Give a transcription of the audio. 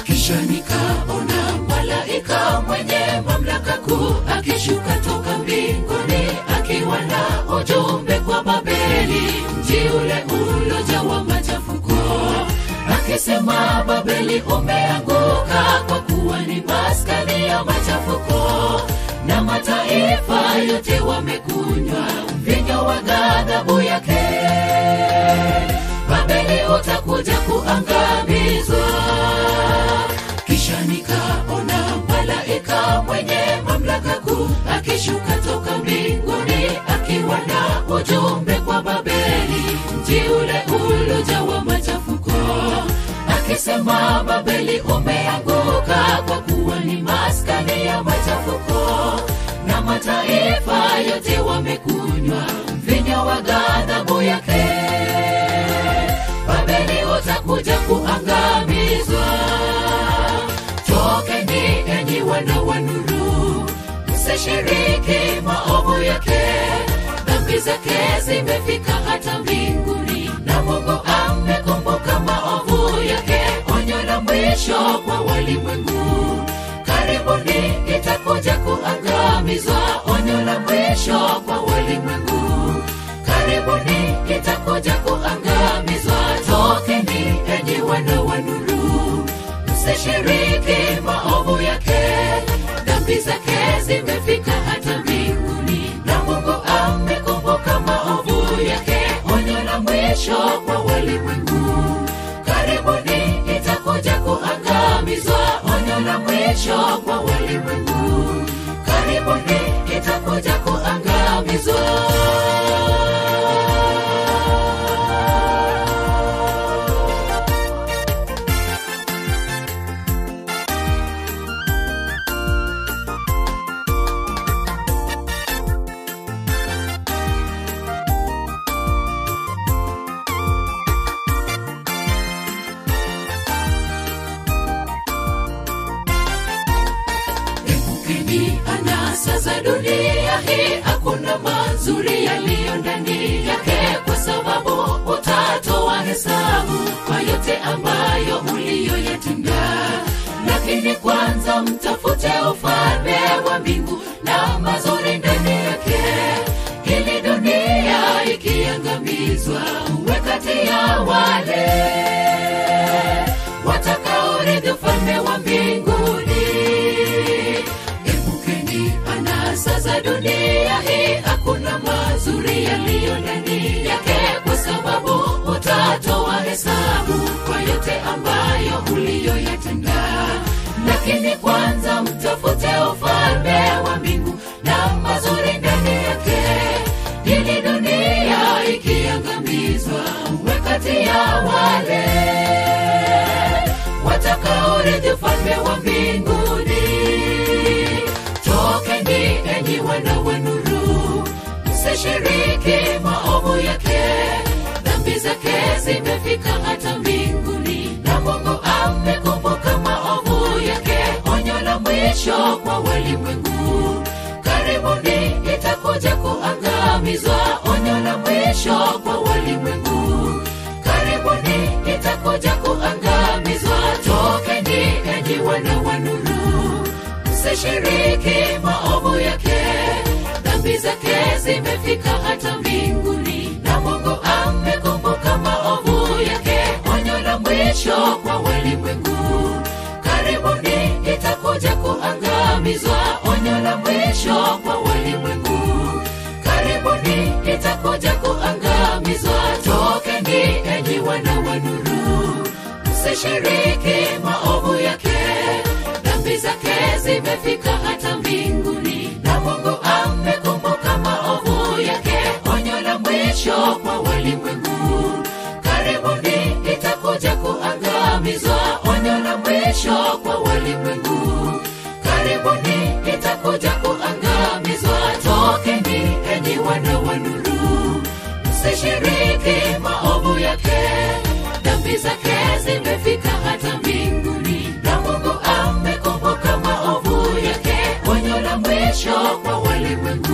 kisha nikaona malaika mwenye mamlaka kuu akishuka toka mbinguni akiwa na ujumbe kwa babeli mji ule ulojawa machafuko akisema babeli umeanguka kwa kuwa ni maskani ya machafuko na mataifa yote wamekunywa mvinyo wa ghadhabu yake babeli utakuja kuangamizwa kisha nikaona malaika mwenye mamlaka kuu akishuka toka mbinguni akiwa na ujumbe kwa babeli mji ule ulojawa machafuko akisema babeli umeanguka kwa kuwa ni maskani ya machafuko na mataifa yote wamekunywa mvinyo wa ghadhabu yake babeli utakuja kuangamizwa tokeni enyi wana wa nuru msishiriki maovu yake dhambi zake zimefika hata mbinguni na mungu amekumbuka maovu yake onyo la mwisho kwa walimwengu karibuni itakuja kuangamizwa onyo la mwisho kwa walimwengu karibuni itakuja kuangamizwa tokeni enyi wana wa nuru msishiriki maovu yake dhambi zake zimefika hata mbinguni na mungu amekumbuka maovu yake onyo la mwisho kwa walimwengu karibuni itakuja kuangamizwa onyo la mwisho kwa walimwengu karibuni itakuja kuangamizwa Epukeni anasa za dunia hii, hakuna mazuri yaliyo ndani yake, kwa sababu utatoa hesabu kwa yote ambayo uliyoyatenda. Lakini kwanza mtafute ufalme wa mbingu na mazuri ndani yake, ili dunia ikiangamizwa uwe kati ya wale watakaorithi ufalme wa mbinguni epukeni anasa za dunia hii hakuna mazuri yaliyo ndani yake kwa sababu utatoa hesabu kwa yote ambayo uliyoyatenda lakini kwanza mtafute ufalme wa mbingu na mazuri ndani yake ili dunia ikiangamizwa uwe kati ya wale watakaorithi ufalme wa mbinguni tokeni enyi wana wa nuru msishiriki maovu yake dhambi zake zimefika hata mbinguni na mungu amekumbuka maovu yake onyo la mwisho kwa walimwengu karibuni itakuja kuangamizwa onyo la mwisho kwa walimwengu karibuni itakuja kuangamizwa tokeni enyi wana wa nuru msishiriki maovu yake dhambi zake zimefika hata mbinguni na mungu amekumbuka maovu yake onyo la mwisho kwa walimwengu karibuni itakuja kuangamizwa onyo la mwisho kwa walimwengu karibuni itakuja kuangamizwa tokeni enyi wana wa nuru msishiriki maovu yake dhambi zake zimefika hata mbinguni na mungu amekumbuka maovu yake onyo la mwisho kwa walimwengu karibuni itakuja kuangamizwa onyo la mwisho kwa walimwengu karibuni itakuja kuangamizwa tokeni enyi wana wa nuru msishiriki maovu yake dhambi zake zimefika hata mbinguni na mungu amekumbuka maovu yake onyo la mwisho kwa walimwengu